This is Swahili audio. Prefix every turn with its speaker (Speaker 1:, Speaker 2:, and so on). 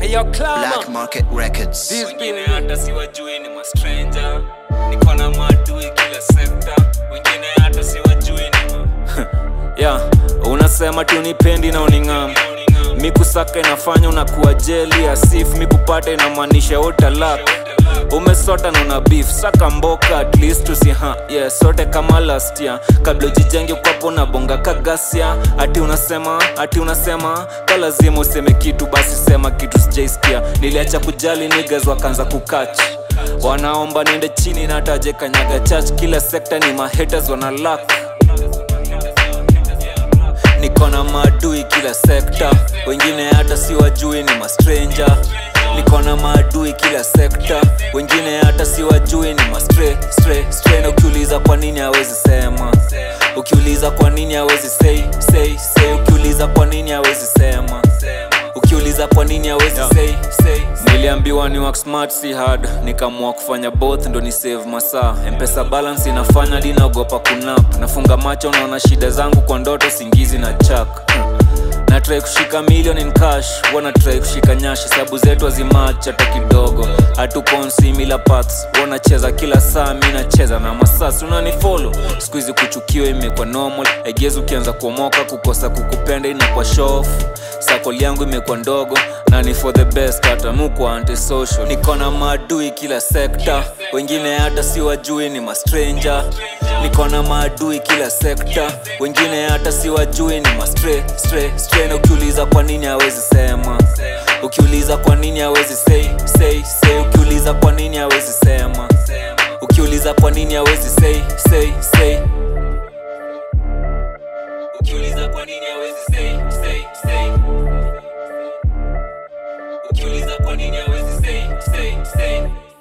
Speaker 1: Hey yo, Clamor.
Speaker 2: Black Market Records.
Speaker 1: This
Speaker 3: wengine hata siwajui ni mastranger niko na maadui kila sekta wengine hata siwajui ni ma yeah, unasema tunipendi na uning'am mikusaka inafanya unakuwa jeli asif mikupata inamaanisha utalak umesota na una beef saka mboka at least usiha yeah, sote kama last year kabla ujijenge kwapo na bonga kagasia ati unasema ati unasema ka lazima useme kitu basi sema kitu sijaisikia niliacha kujali niggas wakaanza kukach wanaomba niende chini na taje kanyaga church kila sekta ni mahaters wana luck niko na maadui kila sekta wengine hata si wajui ni mastranger niko na maadui kila sekta wengine hata si wajui ni mastre stre stre na ukiuliza kwa nini hawezi sema ukiuliza kwa nini hawezi say say say ukiuliza kwa nini hawezi sema ukiuliza kwa nini hawezi say say niliambiwa ni work smart si hard nikaamua kufanya both ndo ni save masaa mpesa balance inafanya dinaogopa kunap nafunga macho naona shida zangu kwa ndoto singizi na chak na try kushika million in cash wana try kushika nyashi sabu zetu azimach hata kidogo hatuko similar paths wanacheza kila saa mi nacheza na masasi unanifolo siku hizi kuchukiwa imekuwa normal egezi ukianza kuomoka kukosa kukupenda inakuwa shof sakoli yangu imekuwa ndogo na ni for the best hata mukwa antisocial niko na maadui kila sekta wengine hata si wajui ni mastranger niko na maadui kila sekta wengine hata si wajui ni mastre stre stre na ukiuliza kwa nini hawezi sema ukiuliza kwa nini hawezi say say say ukiuliza kwa nini hawezi sema ukiuliza kwa nini hawezi say say say ukiuliza kwa nini hawezi say say say ukiuliza kwa nini hawezi say say say